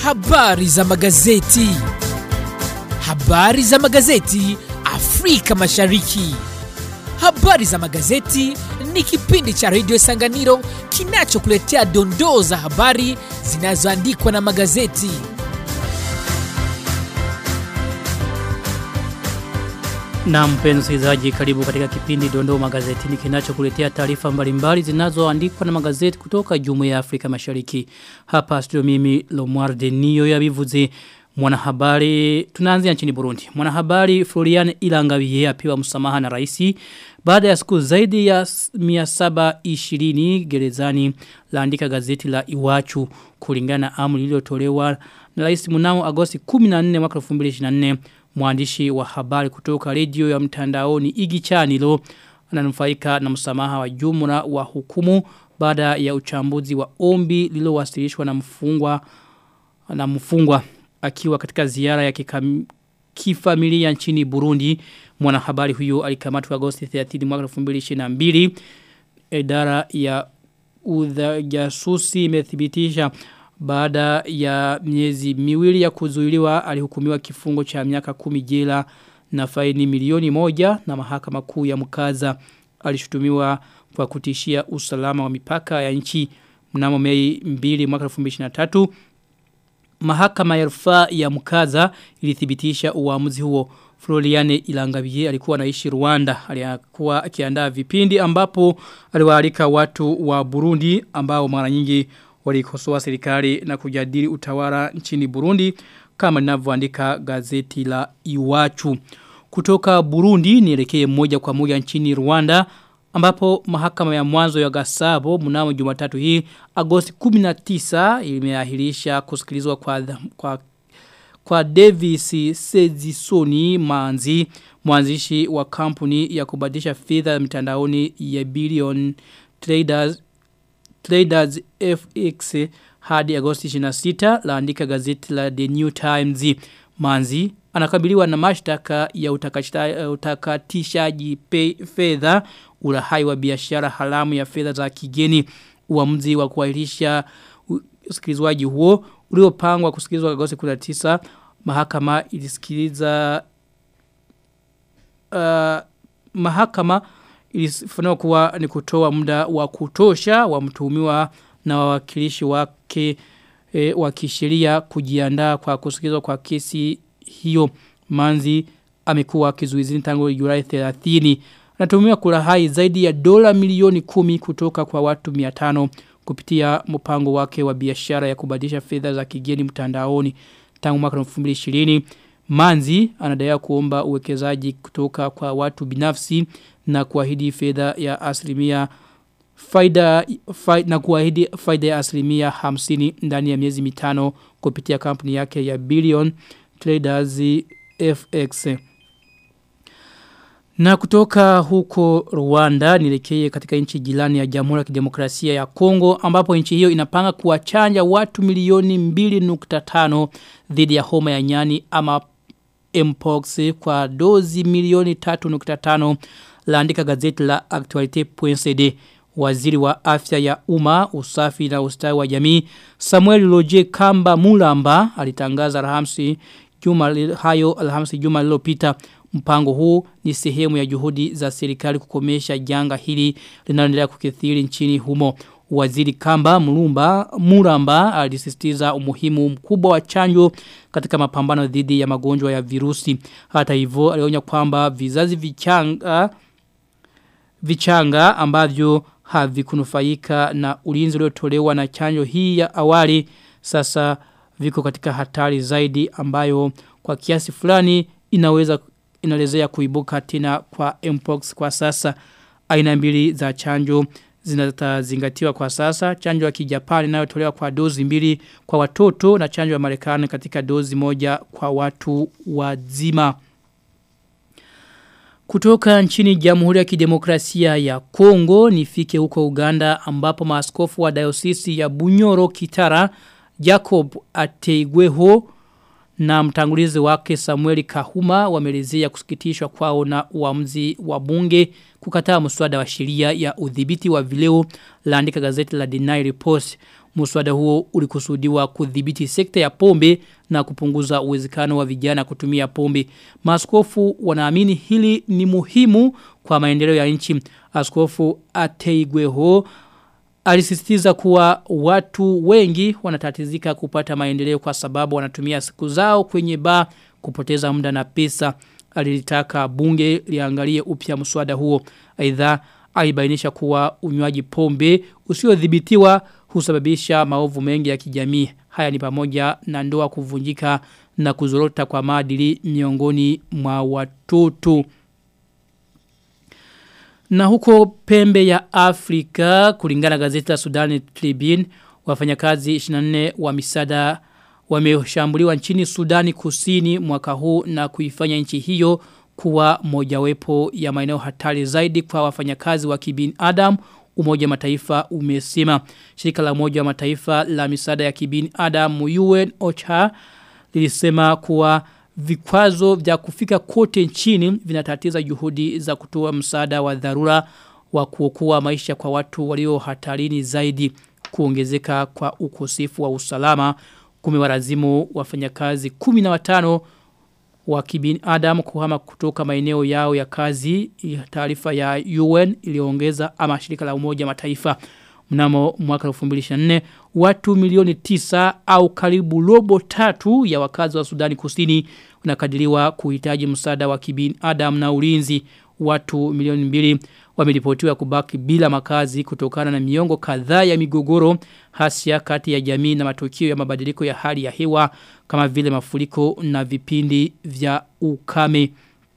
Habari za magazeti. Habari za magazeti Afrika Mashariki. Habari za magazeti ni kipindi cha redio Sanganiro kinachokuletea dondoo za habari zinazoandikwa na magazeti. Na mpenzi msikilizaji, karibu katika kipindi Dondoo Magazetini kinachokuletea taarifa mbalimbali zinazoandikwa na magazeti kutoka Jumuiya ya Afrika Mashariki. Hapa studio mimi Lomar Denio ya bivuze mwanahabari tunaanzia nchini Burundi. Mwanahabari Florian Ilangawiye apewa msamaha na rais baada ya siku zaidi ya 720 gerezani laandika gazeti la Iwachu kulingana na amri iliyotolewa na rais mnamo Agosti 14 mwaka 2024 mwandishi wa habari kutoka redio ya mtandaoni Igi Chanilo ananufaika na msamaha wa jumla wa hukumu baada ya uchambuzi wa ombi lililowasilishwa na mfungwa na mfungwa akiwa katika ziara ya kikam, kifamilia nchini Burundi mwanahabari huyo alikamatwa Agosti 30 mwaka 2022 idara ya udhajasusi imethibitisha baada ya miezi miwili ya kuzuiliwa alihukumiwa kifungo cha miaka kumi jela na faini milioni moja na mahakama kuu ya mkaza alishutumiwa kwa kutishia usalama wa mipaka ya nchi mnamo mei mbili mwaka 2023 mahakama ya rufaa ya mkaza ilithibitisha uamuzi huo Floriane Ilangabiye alikuwa anaishi Rwanda alikuwa akiandaa vipindi ambapo aliwaalika watu wa Burundi ambao mara nyingi walikosoa serikali na kujadili utawala nchini Burundi kama linavyoandika gazeti la Iwachu. Kutoka Burundi nielekee moja kwa moja nchini Rwanda ambapo mahakama ya mwanzo ya Gasabo mnamo Jumatatu hii Agosti 19 imeahirisha kusikilizwa kwa kwa kwa Davis Sezisoni Manzi mwanzishi wa kampuni ya kubadilisha fedha mitandaoni ya Billion Traders Traders FX hadi Agosti 26 laandika gazeti la The New Times Manzi anakabiliwa na mashtaka ya utakatishaji fedha ulahai wa biashara haramu ya fedha za kigeni uamuzi wa kuahirisha usikilizwaji huo uliopangwa kusikilizwa Agosti 19 mahakama ilisikiliza uh, mahakama ilifanyiwa kuwa ni kutoa muda wa kutosha wa mtuhumiwa na wawakilishi wake e, wa kisheria kujiandaa kwa kusikizwa kwa kesi hiyo manzi amekuwa kizuizini tangu Julai 30 anatuhumiwa kulahai zaidi ya dola milioni kumi kutoka kwa watu 500 kupitia mpango wake wa biashara ya kubadilisha fedha za kigeni mtandaoni tangu mwaka 2020 Manzi anadai kuomba uwekezaji kutoka kwa watu binafsi na kuahidi fedha ya asilimia faida, faida na kuahidi faida ya asilimia 50 ndani ya miezi mitano kupitia kampuni yake ya Billion Traders FX. Na kutoka huko Rwanda nilekeye katika nchi jirani ya Jamhuri ya Kidemokrasia ya Kongo ambapo nchi hiyo inapanga kuwachanja watu milioni 2.5 dhidi ya homa ya nyani ama mpox kwa dozi milioni 3.5 laandika gazeti la Actualite.cd waziri wa afya ya umma usafi na ustawi wa jamii Samuel Loje Kamba Mulamba alitangaza Alhamisi juma hayo Alhamisi juma lililopita mpango huu ni sehemu ya juhudi za serikali kukomesha janga hili linaloendelea kukithiri nchini humo Waziri Kamba Mulumba Muramba alisisitiza umuhimu mkubwa wa chanjo katika mapambano dhidi ya magonjwa ya virusi. Hata hivyo alionya kwamba vizazi vichanga vichanga ambavyo havikunufaika na ulinzi uliotolewa na chanjo hii ya awali sasa viko katika hatari zaidi ambayo kwa kiasi fulani inaweza inalezea kuibuka tena kwa mpox kwa sasa aina mbili za chanjo zinatazingatiwa kwa sasa chanjo ya kijapani inayotolewa kwa dozi mbili kwa watoto na chanjo ya Marekani katika dozi moja kwa watu wazima kutoka nchini Jamhuri ya Kidemokrasia ya Kongo nifike huko Uganda ambapo maaskofu wa dayosisi ya Bunyoro Kitara Jacob Ateigweho na mtangulizi wake Samuel Kahuma wamelezea kusikitishwa kwao na uamuzi wa bunge kukataa mswada wa sheria ya udhibiti wa vileo laandika gazeti la Deny Report. Mswada huo ulikusudiwa kudhibiti sekta ya pombe na kupunguza uwezekano wa vijana kutumia pombe. Maaskofu wanaamini hili ni muhimu kwa maendeleo ya nchi. Askofu Ateigweho alisisitiza kuwa watu wengi wanatatizika kupata maendeleo kwa sababu wanatumia siku zao kwenye baa kupoteza muda na pesa. Alilitaka bunge liangalie upya mswada huo. Aidha alibainisha kuwa unywaji pombe usiodhibitiwa husababisha maovu mengi ya kijamii. Haya ni pamoja na ndoa kuvunjika na kuzorota kwa maadili miongoni mwa watoto. Na huko pembe ya Afrika kulingana gazeti la Sudan Tribune wafanyakazi 24 wa misada wameshambuliwa nchini Sudani Kusini mwaka huu na kuifanya nchi hiyo kuwa mojawapo ya maeneo hatari zaidi kwa wafanyakazi wa kibinadamu Umoja Mataifa umesema shirika la Umoja wa Mataifa la misaada ya kibinadamu UN OCHA lilisema kuwa vikwazo vya kufika kote nchini vinatatiza juhudi za kutoa msaada wa dharura wa kuokoa maisha kwa watu walio hatarini zaidi kuongezeka kwa ukosefu wa usalama kumewalazimu wafanyakazi 15 wa kibinadamu kuhama kutoka maeneo yao ya kazi taarifa ya UN iliongeza ama shirika la umoja mataifa mnamo mwaka 2024 watu milioni tisa au karibu robo tatu ya wakazi wa Sudani Kusini unakadiriwa kuhitaji msaada wa kibinadamu na ulinzi watu milioni mbili wameripotiwa kubaki bila makazi kutokana na miongo kadhaa ya migogoro hasia kati ya jamii na matukio ya mabadiliko ya hali ya hewa kama vile mafuriko na vipindi vya ukame.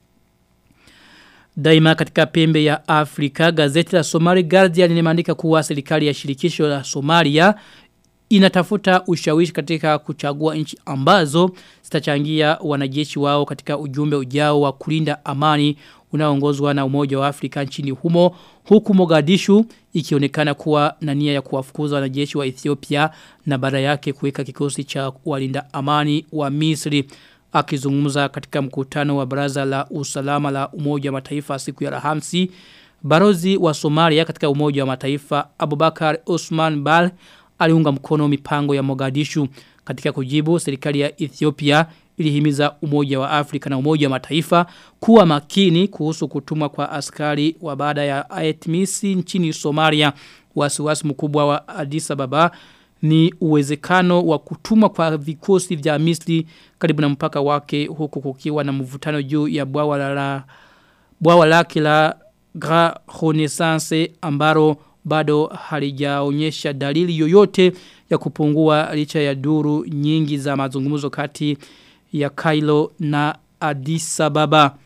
Daima katika pembe ya Afrika, gazeti la Somali Guardian limeandika kuwa serikali ya shirikisho la Somalia inatafuta ushawishi katika kuchagua nchi ambazo zitachangia wanajeshi wao katika ujumbe ujao wa kulinda amani unaoongozwa na Umoja wa Afrika nchini humo huku Mogadishu ikionekana kuwa na nia ya kuwafukuza wanajeshi wa Ethiopia na baada yake kuweka kikosi cha walinda amani wa Misri akizungumza katika mkutano wa baraza la usalama la Umoja wa Mataifa siku ya Alhamisi barozi wa Somalia katika Umoja wa Mataifa Abubakar Osman Bal aliunga mkono mipango ya Mogadishu katika kujibu serikali ya Ethiopia ilihimiza umoja wa Afrika na umoja wa mataifa kuwa makini kuhusu kutumwa kwa askari wa baada ya Aetmisi nchini Somalia wasiwasi mkubwa wa Addis Ababa ni uwezekano wa kutumwa kwa vikosi vya Misri karibu na mpaka wake huku kukiwa na mvutano juu ya bwawa la bwawa lake la Grand Renaissance ambaro bado halijaonyesha dalili yoyote ya kupungua licha ya duru nyingi za mazungumzo kati ya Kailo na Addis Ababa.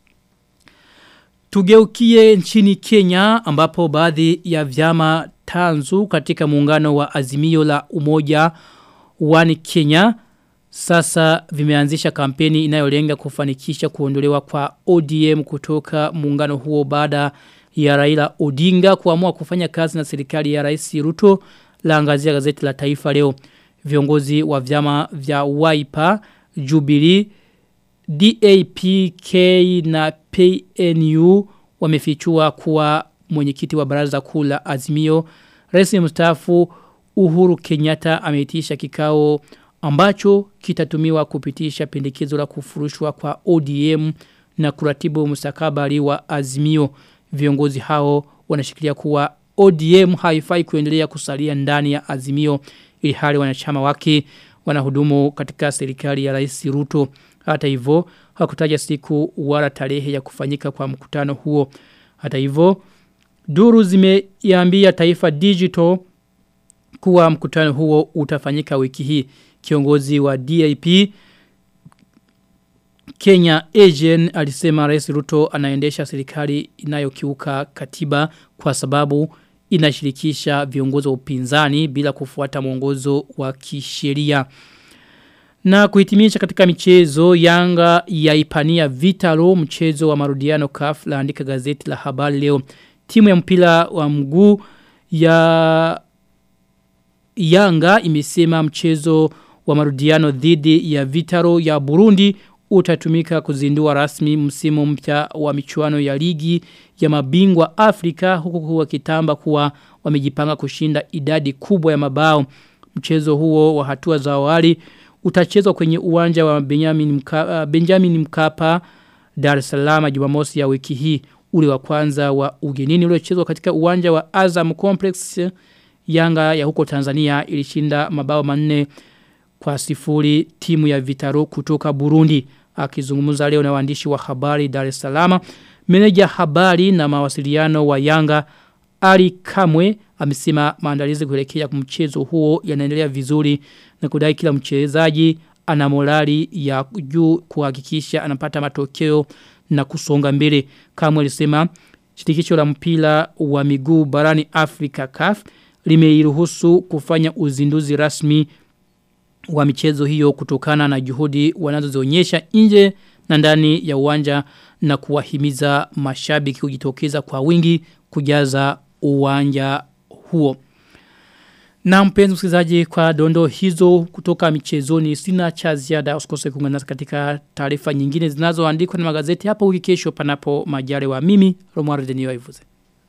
Tugeukie nchini Kenya ambapo baadhi ya vyama tanzu katika muungano wa azimio la umoja wani Kenya sasa vimeanzisha kampeni inayolenga kufanikisha kuondolewa kwa ODM kutoka muungano huo baada ya Raila Odinga kuamua kufanya kazi na serikali ya Rais Ruto laangazia gazeti la Taifa leo. Viongozi wa vyama vya Wiper, Jubilee, DAPK na PNU wamefichua kuwa mwenyekiti wa baraza kuu la Azimio Rais mstaafu Uhuru Kenyatta ameitisha kikao ambacho kitatumiwa kupitisha pendekezo la kufurushwa kwa ODM na kuratibu mustakabali wa Azimio viongozi hao wanashikilia kuwa ODM haifai kuendelea kusalia ndani ya Azimio ili hali wanachama wake wanahudumu katika serikali ya Rais Ruto hata hivyo hakutaja siku wala tarehe ya kufanyika kwa mkutano huo hata hivyo duru zimeiambia Taifa Digital kuwa mkutano huo utafanyika wiki hii kiongozi wa DIP Kenya Asian alisema Rais Ruto anaendesha serikali inayokiuka katiba kwa sababu inashirikisha viongozi wa upinzani bila kufuata mwongozo wa kisheria. Na kuhitimisha katika michezo Yanga yaipania Vitalo mchezo wa marudiano CAF laandika gazeti la habari leo. Timu ya mpira wa mguu ya Yanga imesema mchezo wa marudiano dhidi ya Vitaro ya Burundi utatumika kuzindua rasmi msimu mpya wa michuano ya ligi ya mabingwa Afrika huku kuwa kitamba kuwa wamejipanga kushinda idadi kubwa ya mabao. Mchezo huo wa hatua za awali utachezwa kwenye uwanja wa Benjamin Mkapa, Benjamin Mkapa Dar es Salaam Jumamosi ya wiki hii ule wa kwanza wa ugenini uliochezwa katika uwanja wa Azam Complex Yanga ya huko Tanzania ilishinda mabao manne kwa sifuri timu ya Vitaro kutoka Burundi akizungumza leo na waandishi wa habari Dar es Salaam meneja habari na mawasiliano wa Yanga Ali Kamwe amesema maandalizi kuelekea mchezo huo yanaendelea vizuri na kudai kila mchezaji ana morali ya juu kuhakikisha anapata matokeo na kusonga mbele. Kamwe alisema shirikisho la mpira wa miguu barani Afrika CAF limeiruhusu kufanya uzinduzi rasmi wa michezo hiyo kutokana na juhudi wanazozionyesha nje na ndani ya uwanja na kuwahimiza mashabiki kujitokeza kwa wingi kujaza uwanja huo. Na mpenzi msikilizaji kwa dondo hizo kutoka michezoni sina cha ziada usikose kuungana nasi katika taarifa nyingine zinazoandikwa na magazeti hapo wiki kesho panapo majare wa mimi Romuald Denio Ivuze.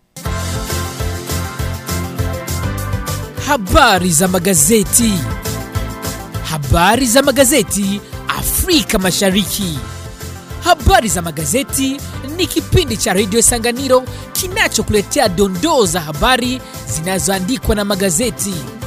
Habari za magazeti. Habari za magazeti Afrika Mashariki. Habari za magazeti ni kipindi cha Radio Sanganiro kinachokuletea dondoo za habari zinazoandikwa na magazeti.